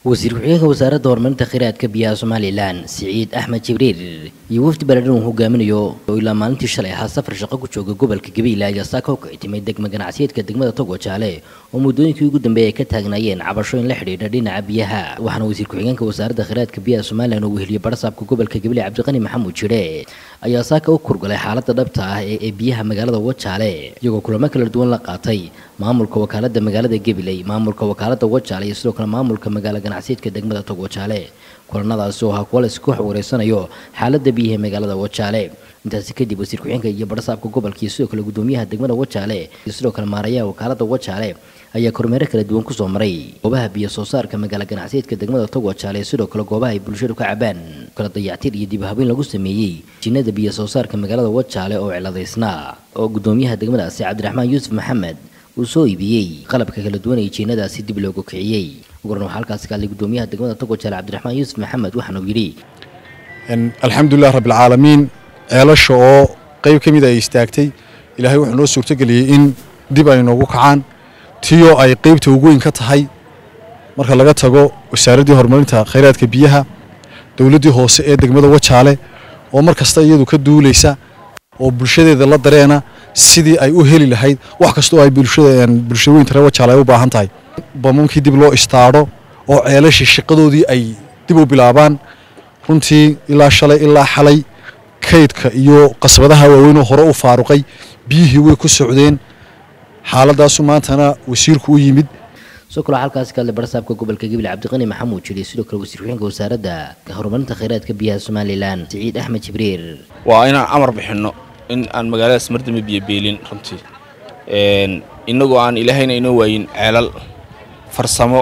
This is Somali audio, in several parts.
wasiir ku-xigeenka wasaaradda horumarinta kheyraadka biyaha somalilan siciid axmed jibriil iyo wafdi baladhan uu hogaaminayo oo ilaa maalintii shalay ahaa safar shaqo ku jooga gobolka gabiila ayaa saaka u kicitimay degma ganacsiyeedka degmada togo jaale oo muddooyinkii ugu dambeeyay ay ka taagnaayeen cabashooyin la xidhiidha dhinaca biyaha waxaana wasiir ku-xigeenka wasaaradda kheyraadka biyaha somalilan uu weheliyey barsaabka gobolka gabiile cabdiqani maxamuud jire ayaa saaka u kurgalay xaaladda dhabta ah ee biyaha magaalada wajaale iyagoo kulamo kala duwan la qaatay maamulka wakaalada magaalada gabiley maamulka wakaalada wajaale iyo sidoo kale maamulka magaala ganacsiyeedka degmada tog wajaale kulanadaasi oo ahaa kuwa la isku wareysanayo xaalada biyaha magaalada wajaale intaasi kadib wasiir ku-xigeenka iyo barsaabka gobolka iyo sidoo kale gudoomiyaha degmada wajaale iyo sidoo kale maarayaha wakaalada wajaale ayaa kormeero kala duwan kusoo maray goobaha biyo soo saarka magaala ganacsiyeedka degmada tog wajaale sidoo kale goobaha ay bulshadu ka cabaan kala dayactir iyo dib habeyn lagu sameeyey jinnada biyo soo saarka magaalada wajaale oo ciladaysnaa oo gudoomiyaha degmadaasi cabdiraxmaan yuusuf maxamed uu soo iibiyey qalabka kala duwan ee jiinadaasi dib loogu kiciyey uguran waxaa halkaasi ka hadlay gudoomiyaha degmada togo jaale cabdiraxmaan yuusuf maxamed waxaana uu yidhi alxamdulilah rabbilcaalamiin ceelasha oo qayb ka mid ay istaagtay ilaahay wuxuu noo suurtogeliyey in dib ay noogu kacaan tiyoo ay qaybta ugu weyn ka tahay marka laga tago wasaaraddii horumarinta khayraadka biyaha dowladdii hoose ee degmada wajaale oo mar kasta iyadu ka duulaysa oo bulshadeeda la dareena sidii ay u heli lahayd wax kastoo ay bulshooyinta reer wajaale ay u baahan tahay bamankii dib loo istaadho oo ceelashii shaqadoodii ay dib u bilaabaan runtii ilaa shalay ilaa xalay kaydka iyo qasbadaha waaweynoo hore u faaruqay biyihii way ku socdeen xaaladaasu maantana wasiirku u yimid soo kaloo halkaasi ka hadlay barsaabka gobolka gabil cabdiqani maxamuud jiri sidoo kale wasiir ku-xigeenka wasaaradda horumarinta kheyraadka biyaha somalilan siciid axmed jibriil waa inaan amar bixinno in aan magaaladaas mardama biyo beelin runtii innagoo aan ilaahayna inoo waayin ceelal farsamo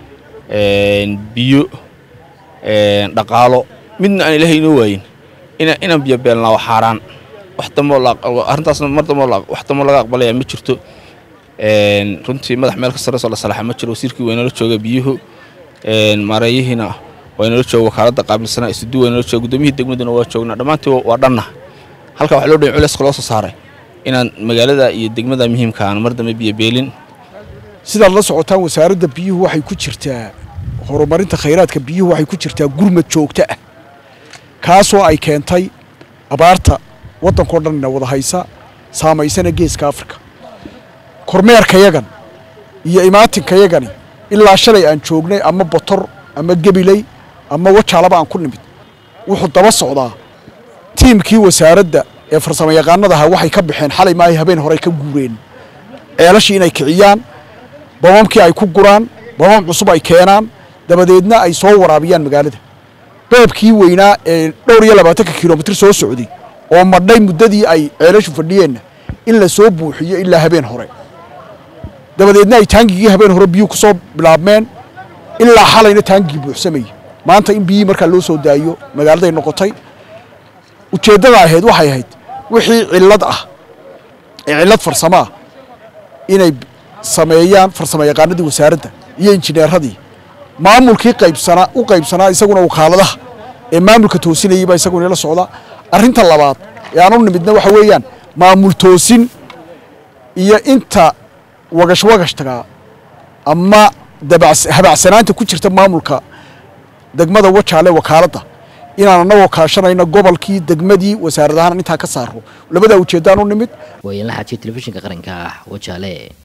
biyo dhaqaalo midna aan ilaahay inoo waayin inaan biyo beelnaa waa xaaraan arrintaasna mar damboo wax damboo laga aqbalaya ma jirto runtii madax meel ka sarreysoo la salaaxa ma jiro wasiirkii waa inoola jooga biyuhu maareeyihiina waa inoola jooga wakaaladda qaabilsanaa isudu waa inoola jooga gudoomiyihii degmaduna waa joognaa dhammaantii waa dhanna halka waxa loo dhayn culayska loo soo saaray inaan magaalada iyo degmada muhiimka aan mar dambe biyo beelin sidaad la socotaan wasaaradda biyuhu waxay ku jirtaa horumarinta khayraadka biyuhu waxay ku jirtaa gurmad joogto ah kaasoo ay keentay abaarta waddankao dhanna wada haysa saamaysana geeska afrika kormeerkayagan iyo imaatinkaygani ilaa shalay aan joognay ama botor ama gebiley ama wajaalaba aan ku nimid wuxuu daba socdaa tiimkii wasaaradda ee farsamo yaqaanadaha waxay ka baxeen xalay maahay habeen horey ka guureen ceelashii inay kiciyaan bamamkii ay ku guraan bamam cusub ay keenaan dabadeedna ay soo waraabiyaan magaalada beebkii weynaa ee dhowr iyo labaatanka kilomitir soo socday oo madhay muddadii ay ceelashu fadhiyeenna in la soo buuxiyo ilaa habeen hore dabadeedna ay taangigii habeen hore biyuhu ku soo bilaabmeen ilaa xalayna taangigii buuxsamayay maanta in biyihii markaa loo soo daayo magaaladay noqotay ujeeddada ahayd waxay ahayd wixii cillad ah ee cillad farsamo ah inay sameeyaan farsamo yaqaanadii wasaaradda iyo injineeradii maamulkii qaybsanaa u qaybsanaa isaguna wakaaladaha ee maamulka toosinayay baa isaguna ila socdaa arrinta labaad ee aan u nimidna waxa weeyaan maamul toosin iyo inta wagash wagashtagaa ama habacsanaanta ku jirta maamulka degmada wajaale wakaaladda inaan annagoo kaashanayno gobolkii degmadii wasaaradahaan intaa ka saaro labadaa ujeeddaan u nimid waayan la xaajiya telefishinka qaranka ah wajaale